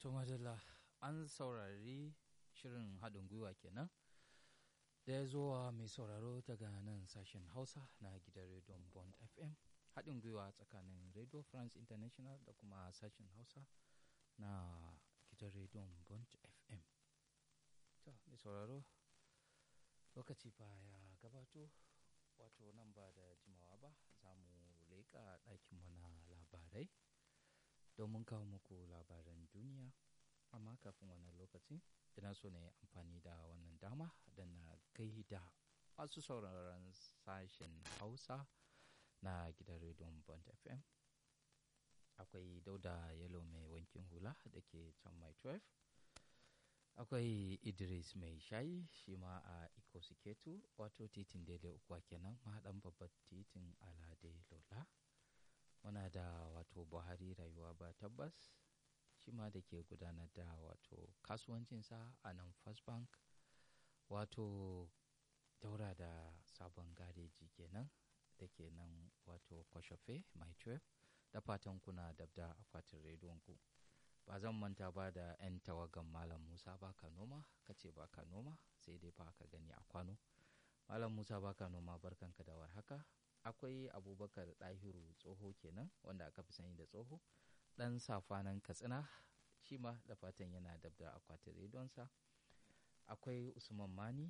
To madalla an saurari shirin haɗin gwiwa kenan da ya zo mai sauraro daga nan sashen Hausa na gidan rediyon Bond FM haɗin gwiwa tsakanin Radio France International da kuma sashen Hausa na gidan rediyon Bond FM. To mai sauraro lokaci ba ya gabato wato nan ba da jimawa ba za mu leƙa ɗakinmu na labarai domin kawo muku labaran duniya amma kafin wannan lokacin ina so na yi amfani da wannan dama da na gaida masu sauraron sashen hausa na gidan rediyon bond fm akwai dauda yalo mai wankin hula da ke can mai 12 akwai idris mai shayi shi ma a ikosiketu wato titin daidai ukuwa kenan mahaɗan babban titin alade lola muna da wato buhari rayuwa ba tabbas shi ma da ke gudanar da wato kasuwancinsa a nan first bank wato daura da sabon gareji kenan da ke nan wato kwashafe mai 12 da fatan kuna dabda akwatin rediyon ku ba zan manta ba da 'yan tawagan malam musa baka noma kace baka noma sai dai ba ka gani a kwano malam musa baka noma barkanka da warhaka akwai abubakar ɗahiru tsoho kenan wanda aka fi sani da tsoho ɗan safanan katsina shi ma da fatan yana dab da akwatin redonsa akwai usman mani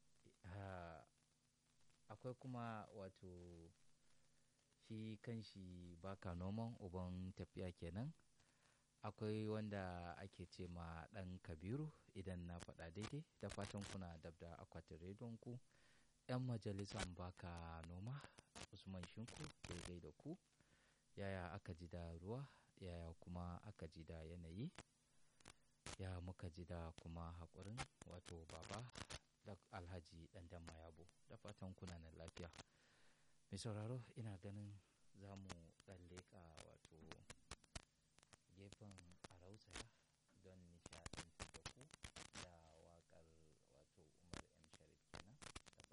akwai kuma wato shi kanshi baka noman uban tafiya kenan akwai wanda ake ce ma ɗan kabiru idan na faɗa daidai da fatan kuna dab da akwatin redon ku 'yan majalisan baka noma usman shinku daidai da ku yaya aka ji da ruwa yaya kuma aka ji da yanayi ya muka ji da kuma haƙurin wato baba da alhaji ɗandan mayabo da fatan kuna nan lafiya mai sauraro ina ganin za mu ɗan leƙa wato gefen arausaya